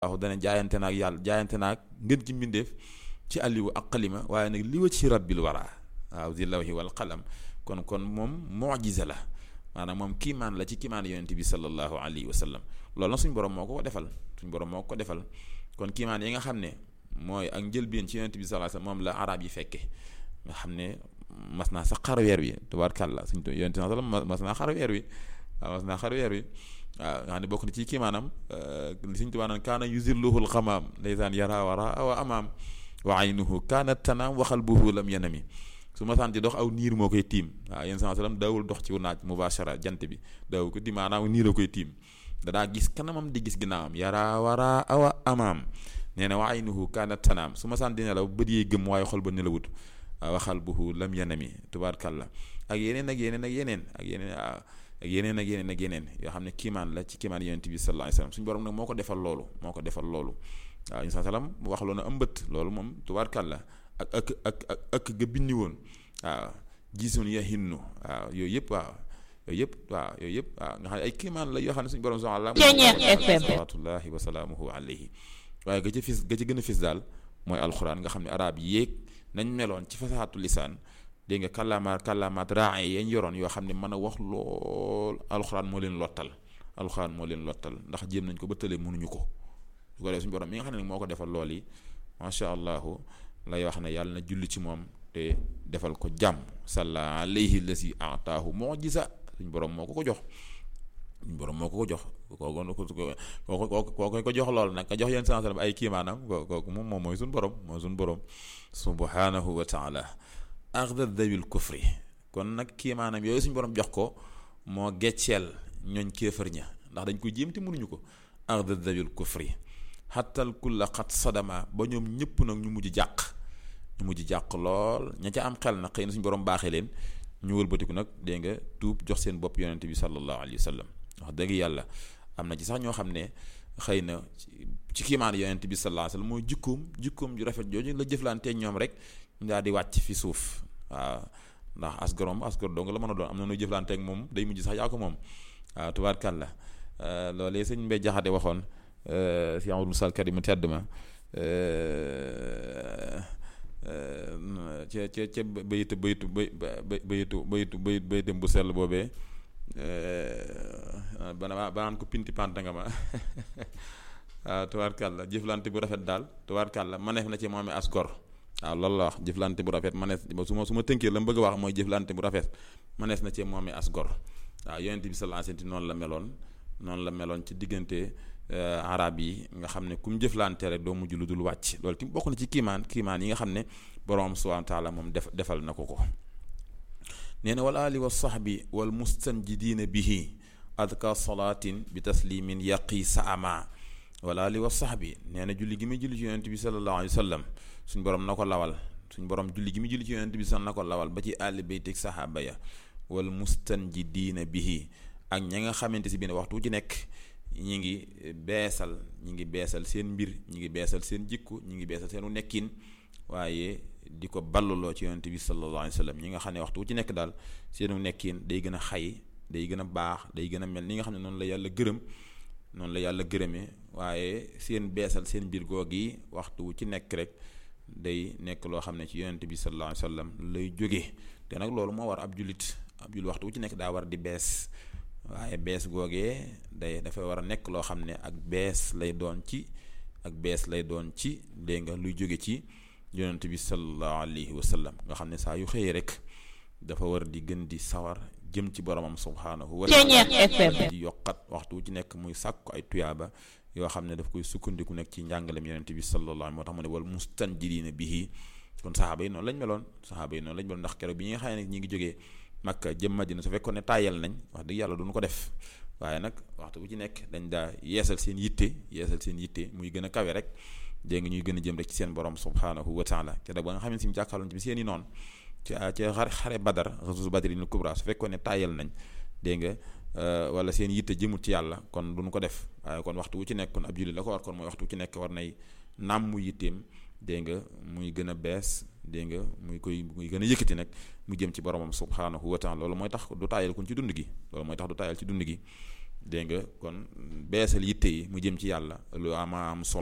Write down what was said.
waaw dana jaayante naag yàlla jaayante naag ngën ci mbindeef ci àlliwu ak xalima waaye nag li wa ci rabbil wara waaw di lawhi wal qalam kon kon moom mujiza la maanaam moom kiimaan la ci kiimaan yonent bi sallallahu alayhi wa sallam loolu nag suñ borom moo ko ko defal suñ borom moo ko ko defal kon kiimaan yi nga xam ne mooy ak njëlbeen ci yonent bi sallallahu alayhi wa sallam moom la arab yi fekke nga xam ne mas naa sax xar weer wi tubaarkàlla suñ yonent bi sallam mas naa xar weer wi waaw mas naa xar weer wi waaw nga xam ne bokk na ci kiimaanam li suñ tubaa naan kaana yuzilluhul xamaam ndeysaan yara wara awa amaam wa aynuhu kaanat tanaam waxal buhu lam yanami su ma sant dox aw niir moo koy tiim waaw yéen saa sallam daawul dox ci naaj mubashara jant bi daaw ko tiim maanaam niir a koy tiim dadaa gis kanamam di gis ginnaawam yara wara awa amaam nee na wa aynuhu kaanat tanaam su ma sant di nelaw bët yee gëm waaye xol ba nelawut waxal buhu lam yanami tubaarkàlla ak yeneen ak yeneen ak yeneen ak yeneen ak yeneen ak yeneen ak yeneen yoo xam ne kiimaan la ci kiimaan yonent bi sallallahu alayhi wasallam suñu borom nag moo ko defal loolu moo ko defal loolu waaw yonent sallam wax loo na ëmbët loolu moom tubaarkàlla ak ak ak ak ak ga bindi woon waaw gisoon ya hinnu waaw yooyu yëpp waaw yooyu yëpp waaw yooyu yëpp waaw nga xam ne ay kiimaan la yoo xam ne suñu borom subhanahu wa ta'ala salawatullahi wa salaamuhu alayhi waaye ga ci fis ga ci gën a fis daal mooy alxuraan nga xam ne arab yéeg nañ meloon ci fasaxatu lisaan dégg nga kàllaamaat kàllaamaat raa yañ yoroon yoo xam ne mën a wax lool alxuraan moo leen lottal alxuraan moo leen lottal ndax jéem nañ ko ba tële mënuñu ko su ko defee suñu borom mi nga xam ne moo ko defal lool yi macha allahu lay wax ne yàlla na julli ci moom te defal ko jàmm salla alayhi lasi ataahu mujiza suñu borom moo ko ko jox suñu borom moo ko ko jox kooku kooku kooku ko jox lool nag ka jox yéen saa ay kiimaanam kooku moom moom mooy suñu borom mooy suñu borom subhanahu wa taala axda dawil kufri kon nag kiimaanam yooyu suñu borom jox ko moo gecceel ñooñ kéefër ña ndax dañ ko jéem te mënuñu ko axda dawil kufri xatal kulla xat sadama ba ñoom ñëpp nag ñu mujj jàq ñu mujj jàq lool ña ca am xel nag xëy na suñu borom baaxee leen ñu wëlbatiku nag dégg nga tuub jox seen bopp yonente bi sallallahu alayhi wa sallam wax dëgg yàlla am na ci sax ñoo xam ne xëy na ci kiimaan yonente bi sallallahu alayhi wa sallam mooy jikkoom jikkoom ju rafet jooju la jëflanteeg ñoom rek ñu daal di wàcc fi suuf waaw ndax asgorom asgor dong la mën a doon am na nu jëflanteeg moom day mujj sax yaa ko moom waaw tubaarkàlla loolee sëñ Mbay Jaxate waxoon si Amadou Sall Karim mu tedd ma ca ca ca bayitu bayitu bayitu bayitu bayit bayitam bu sell boobee bana banaan ko pinti panta nga ma waaw tubaarkàlla jëflante bu rafet daal tubaarkàlla maneef na ci moomee as gor waaw loolu la wax jëflante bu rafet manees su ma su ma tënkee la mu bëgg a wax mooy jëflante bu rafet manees na ci moomee as gor waaw yonent bi sallallahu alayhi wasallam noonu la meloon noonu la meloon ci diggante arab yi nga xam ne ku mu jëflante rek doo mujj lu dul wàcc loolu ti bokk na ci kiimaan kiimaan yi nga xam ne borom subhanahu wa taala moom def defal na ko ko nee na wal ali wa sahbi wal mustanjidiina bihi adka salaatin bi taslimin yaqi sa ama wal ali wa sahbi nee na julli gi muy julli ci yonent bi sallallahu alayhi wa sallam suñ borom na ko lawal suñ borom julli gi muy julli ci yonent bi sallallahu na ko lawal ba ci àlli baytik sahaaba ya wal mustanjidiina bihi ak ña nga xamante si biir waxtu ci nekk ñi ngi beesal ñi ngi beesal seen mbir ñi ngi beesal seen jikku ñi ngi beesal seenu nekkin waaye di ko balluloo ci yonent bi sallallahu alayhi wa sallam ñi nga xam ne waxtu ci nekk daal seenu nekkin day gën a xay day gën a baax day gën a mel ni nga xam ne noonu la yàlla gërëm noonu la yàlla gërëmee waaye seen beesal seen mbir goog yi waxtu ci nekk rek day nekk loo xam ne ci yonent bi sallallahu alayhi wa sallam lay jóge te nag loolu moo war ab jullit ab jullit waxtu ci nekk daa war di bees waaye bees googee day dafay war a nekk loo xam ne ak bees lay doon ci ak bees lay doon ci dégg nga luy jóge ci yonent bi sallallahu alayhi wa sallam nga xam ne saa yu xëyee rek dafa war di gën di sawar jëm ci boromam subhaanahu wa taala di yokkat waxtu ci nekk muy sàkku ay tuyaaba yoo xam ne daf koy sukkandiku nekk ci njàngalem yonent bi sallallahu alayhi moo tax mu ne wal mustanjidina bihi kon saxaaba yi noonu lañ meloon saxaaba yi noonu lañ meloon ndax keroog bi ñi nga xam ne ñi ngi jógee Makka jëm Madina su fekkoon ne tàyyal nañ wax dëgg yàlla duñu ko def waaye nag waxtu bu ci nekk dañ daa yeesal seen yitte yeesal seen yitte muy gën a kawe rek dégg nga ñuy gën a jëm rek ci seen borom subhanahu wa taala te da ba nga xam ne si mu jàkkaarloon ci bi seen i noonu ci ci xare xare badar rasul badrin kubra su fekkoon ne tàyyal nañ dégg nga wala seen yitte jëmut ci yàlla kon duñu ko def waaye kon waxtu wu ci nekk kon ab julli la ko war kon mooy waxtu wu ci nekk war nay naam mu yitteem dégg nga muy gën a bees dégg nga muy koy muy gën a yëkkati nag mu jëm ci boromam subhanahu wa taala loolu mooy tax du taayal kun ci dund gi loolu mooy tax du taayal ci dund gi dégg nga kon beesal yitte yi mu jëm ci yàlla lu ama am solo